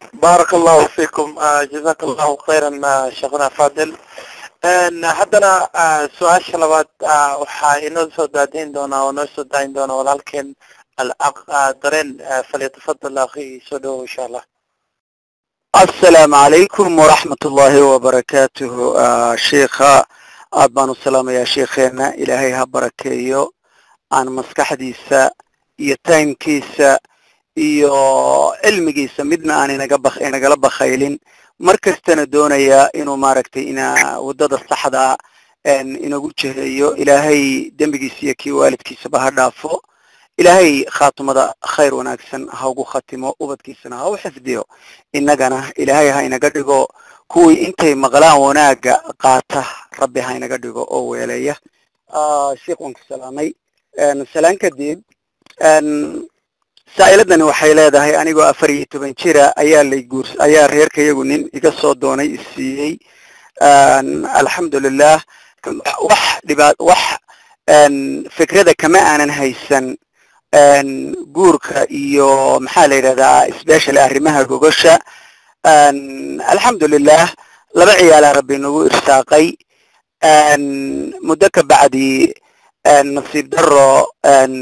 بارك الله فيكم آه، جزاك الله خيرا آه، شيخنا فاضل Een, haddana ah, su-aasha labaad ah, waxaa inoo soo daadayn doonaa oo noo soo daayin doona walaalkeen alaq ah, dareen ah, falyatafadal akhi soo dhowow insha allah asalaamu calaykum waraxmat ullaahi wabarakaatuhu Ah, sheikha aad baan u salaamayaa sheikheena ilaahay ha barakeeyo aan maskaxdiisa iyo timekiisa iyo cilmigiisa midna aan inaga bak inagala bakaylin mar kastana doonaya inuu maaragtay ina waddada saxda een, inagu jiheeyo ilaahay dembigiisa iyo kii waalidkiisaba ha dhaafo ilaahay khaatumada khayr wanaagsan ha ugu khatimo ubadkiisana ha u xifdiyo innagana ilaahay ha inaga dhigo kuwii intay maqlaan wanaagga qaata rabbi ha inaga dhigo oo weeleeya Ah, sheikh waan ku salaamay Een, salaan kadib een, saa'iladani waxay leedahay anigoo afar iyo toban jira ayaa lay guurs ayaa reerkayagu nin iga soo doonay isiiyey Een, alxamdulilah wax dhibaat wax een, fikrada kama aanan haysan een, guurka iyo maxaa la yidhahdaa especially arrimaha gogosha Een, alxamdulilah laba ciyaalaa rabbi nagu irsaaqay Een, muddo ka bacdi een, nasiib daro een,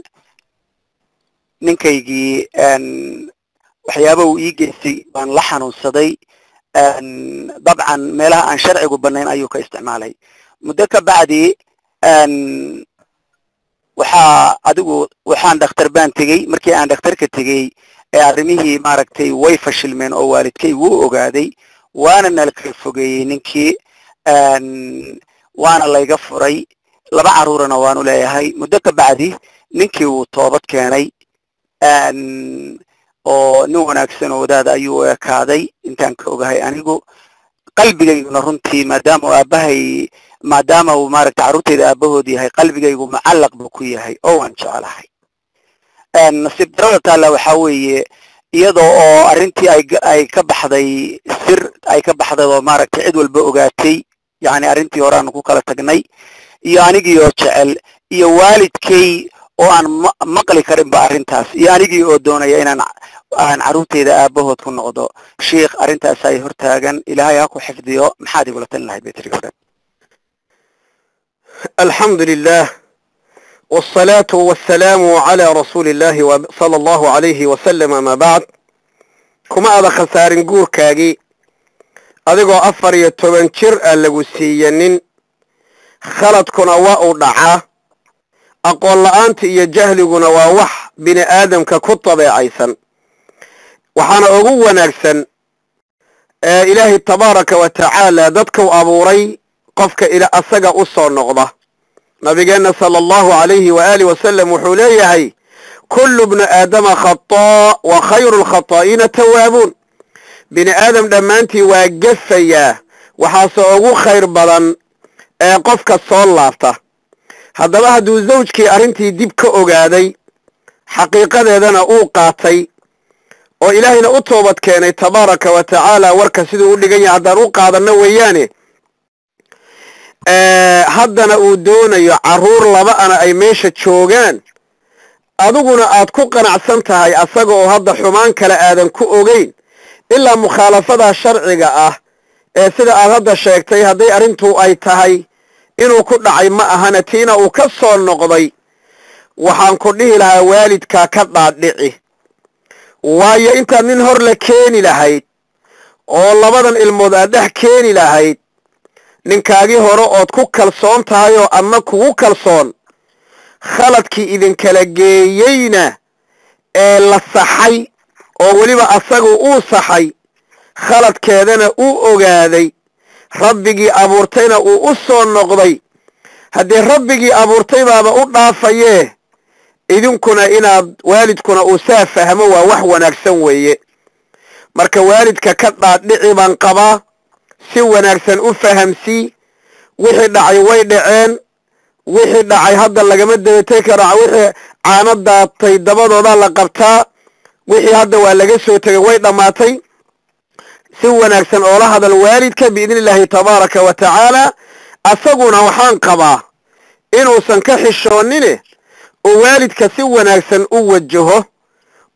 ninkaygii een, waxyaaba uu ii geystay baan la xanuunsaday Een, dabcan meelaha aan sharcigu banayn ayuu ka isticmaalay muddo ka bacdi een, waxaa adigu waxaan dhakhtar baan tegey markii aan dhakhtarka tegey ee arrimihii maaragtay way fashilmeen oo waalidkay wuu ogaaday waana nala kala fogeeyey ninkii Een, waana layga furay laba carruurana waanu leeyahay muddo ka bacdi ninkii wuu toobad keenay Een, oo nin wanaagsan oo wadaada ayuu u ekaaday intaan ka ogahay anigu qalbigayguna runtii maadaama uu aabbahay maadaama uu maaragtay carruurtayda aabahood yahay qalbigaygu mucallaq buu ku yahay oo waan jecelahay Een, nasiib darada taalla waxaa weeye iyadoo oo arrintii ay ga- ay ka baxday sir ay ka baxday oo maaragtay cid walba ogaatay yacni arrintii hore aanu ku kala tagnay iyo anigii oo jecel iyo waalidkay oo aan ma maqli karinba arrintaas iyo anigii oo doonaya inaan aan carruurtayda aabahood ku noqdo sheikh arrintaas ay hortaagan ilaahay ha ku xifdiyo maxaad igula talin lahayd betri hore الحمد لله والصلاة والسلام على رسول الله وصلى الله عليه وسلم ما بعد كما أذا خسار نقول كاجي أذيقو أفر يتوبنشر ألغو سيينين خلط كنا واو دعا أقول أنت يا جهل كنا وح بني آدم ككتب عيسا وحانا أقوى نرسن آه إلهي تبارك وتعالى ددكو أبوري qofka ila asaga u soo noqda nabigeenna sala allahu calayhi waaalih wasalam wuxuu leeyahay kullu bni aadama khataa wa khayru lkhataa'iina tawaabuun bini aadam dhammaantii waa gefayaa waxaase ugu khayr badan ee qofka soo laabta haddaba hadduu zawjkii arrintii dib ka ogaaday xaqiiqadeedana uu qaatay oo ilaahayna u toobad keenay tabaaraka wa tacaala warka siduu u dhigan yahay haddaan u qaadanno weeyaane haddana uu doonayo carruur laba-ana ay meesha joogaan adiguna aad ku qanacsan tahay asaga oo hadda xumaan kale aadan ku ogeyn ilaa mukhaalafadaa sharciga ah ee sida aad hadda sheegtay hadday arrintu ay tahay inuu ku dhacay ma ahana tiina uu ka soo noqday waxaan ku dhihi lahaa waalidkaa ka dhaadhici waayo intaad nin hor la keeni lahayd oo labadan ilmood aad dhex keeni lahayd ninkaagii hore ood ku kalsoon tahay oo adna kugu kalsoon khaladkii idinkala geeyeyna ee la saxay oo weliba asagu uu saxay khaladkeedana uu ogaaday rabbigii abuurtayna uu u soo noqday haddii rabbigii abuurtay baaba u dhaafayee idinkuna inaad waalidkuna uu saa fahmo waa wax wanaagsan weeye marka waalidka ka dhaadhici baan qabaa si wanaagsan u fahamsii wixii dhacay way dhaceen wixii dhacay hadda lagama dabatay karo wixii caano daatay dabadoodaa la qabtaa wixii hadda waa laga soo tegay way dhammaatay si wanaagsan oola hadal waalidka biidni illaahi tabaaraka wa tacaala asaguna waxaan qabaa inuusan ka xishoonine oo waalidka si wanaagsan u wajaho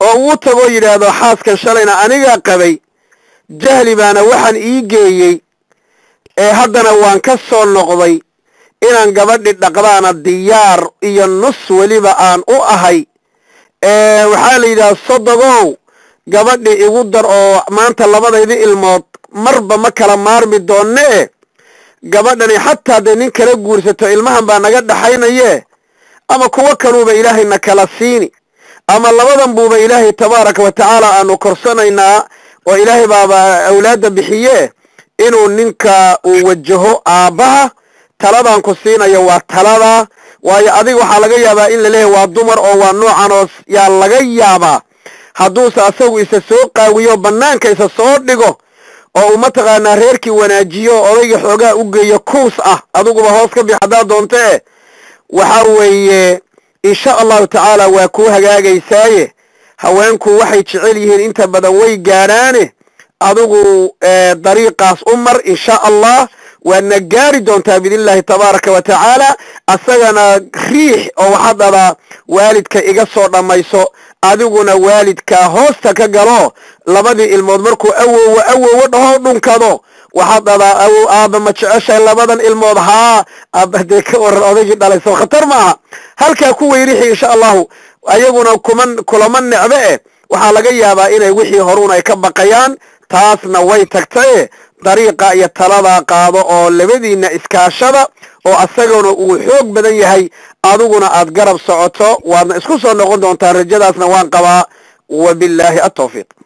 oo uu tagoo yidhaahdo xaaskan shalayna anigaa qabay jahli baana waxaan ii geeyey ee haddana waan ka soo noqday inaan gabadhi dhaqdaana diyaar iyo nus weliba aan u ahay waxaa la yidhaha sodogow gabadhi igu dar oo maanta labadaydi ilmood marba ma kala maarmi doonne e gabadhani xataa dee nin kala guursato ilmahan baa naga dhaxaynaye ama kuwo kanuuba ilaahayna kala siini ama labadan buuba ilaahay tabaaraka wa tacaala aanu korsanaynaa oo ilaahay baaba awlaadda bixiye inuu ninka uu wajaho aabbaha taladan ku siinayo waa talada waayo adiga waxaa laga yaabaa in laleeyahay waa dumar oo waa noocan oo yaa laga yaabaa hadduuse asagu isa soo qaawiyo bannaanka isa soo dhigo oo uu mataqaanaa reerkii wanaajiyo oo odayga xoogaa u geeyo kuus ah adiguba hoos ka bix haddaad doonte waxa weeye insha allahu tacaala waa kuu hagaagaysaaye haweenku waxay jecel yihiin inta badan way gaadhaane adigu dariiqaas u mar insha allah waadna gaari doontaa biidnillahi tabaaraka wa tacaala asagana riix oo waxaad dhadaa waalidka iga soo dhammayso adiguna waalidkaa hoosta ka galo labadii ilmood markuu awowo awowo dhaho dhunkado waxaad dhadaa awow aaba ma jeceshahay labadan ilmood haa aaba dee ka waran odaygii dhalay soo khatar maaha halkaa ku weyrixi insha allahu ayaguna kuma kulama necbe eh waxaa laga yaabaa inay wixii horuun ay ka baqayaan taasna way tagtaye dariiqa iyo taladaa qaado oo labadiinna iskaashada oo asaguna uu xoog badan yahay adiguna aad garab socoto waadna isku soo noqon doontaa rajadaasna waan qabaa wabillaahi atawfiiq